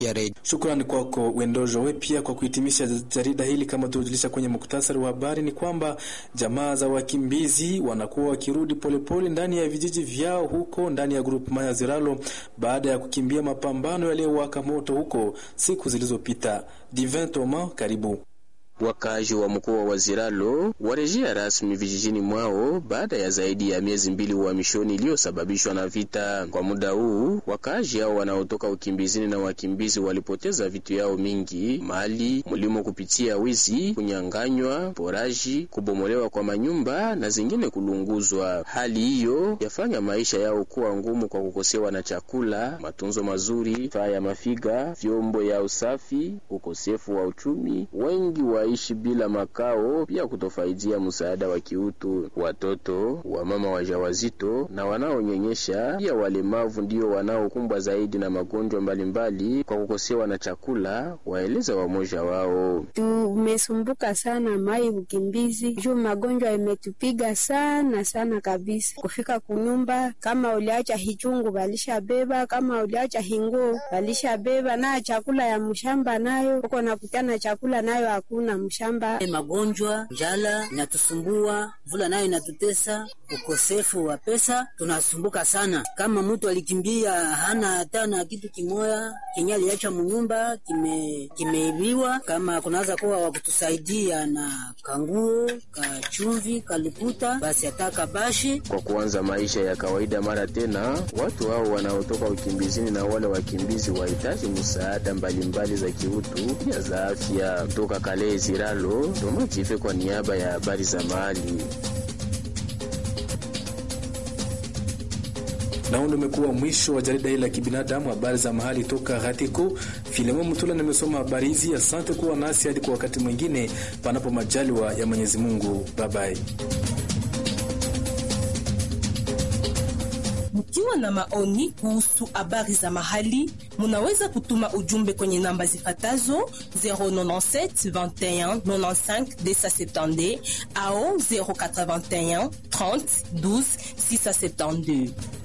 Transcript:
ya redio. Shukrani kwako Wendojo. We pia kwa kuhitimisha jarida hili, kama tulivyojulisha kwenye muktasari wa habari, ni kwamba jamaa za wakimbizi wanakuwa wakirudi polepole ndani ya vijiji vyao huko ndani ya grupema ya Ziralo baada ya kukimbia mapambano yaliyowaka moto huko siku zilizopita. Divin Toma, karibu. Wakaaji wa mkoa wa Ziralo warejea rasmi vijijini mwao baada ya zaidi ya miezi mbili uhamishoni iliyosababishwa na vita. Kwa muda huu, wakaaji hao wanaotoka ukimbizini na wakimbizi walipoteza vitu yao mingi, mali, mlimo kupitia wizi, kunyanganywa, poraji, kubomolewa kwa manyumba na zingine kulunguzwa. Hali hiyo yafanya maisha yao kuwa ngumu kwa kukosewa na chakula, matunzo mazuri, faa ya mafiga, vyombo ya usafi, ukosefu wa uchumi. Wengi wa ishi bila makao, pia kutofaidia msaada wa kiutu. Watoto, wamama wajawazito na wanaonyonyesha, pia walemavu ndio wanaokumbwa zaidi na magonjwa mbalimbali kwa kukosewa na chakula, waeleza wamoja wao. Tumesumbuka sana mai ukimbizi juu magonjwa imetupiga sana sana kabisa. Kufika kunyumba, kama uliacha hichungu walishabeba, kama uliacha hinguo walishabeba, na chakula ya mshamba nayo uko nakutana chakula nayo hakuna mshamba. Magonjwa, njala inatusumbua, mvula nayo inatutesa, ukosefu wa pesa tunasumbuka sana. Kama mtu alikimbia hana hata na kitu kimoya kenye aliacha munyumba kime kimeibiwa, kama kunaweza kuwa wakutusaidia na kanguo kachumvi kalikuta basi hata kabashi. Kwa kuanza maisha ya kawaida mara tena, watu hao wanaotoka ukimbizini na wale wakimbizi wahitaji msaada mbalimbali za kiutu, pia za afya. Kutoka Kale Ziralo, Tomajife kwa niaba ya habari za mahali. Na huu ndio umekuwa mwisho wa jarida hili la kibinadamu, habari za mahali toka Hatiko. Filemon Mutula nimesoma habari hizi. Asante kuwa nasi hadi kwa wakati mwingine, panapo majaliwa ya Mwenyezi Mungu. Babai. Mkiwa na maoni kuhusu habari za mahali, munaweza kutuma ujumbe kwenye namba zifatazo 097 21 95 270 au 081 30 12 672.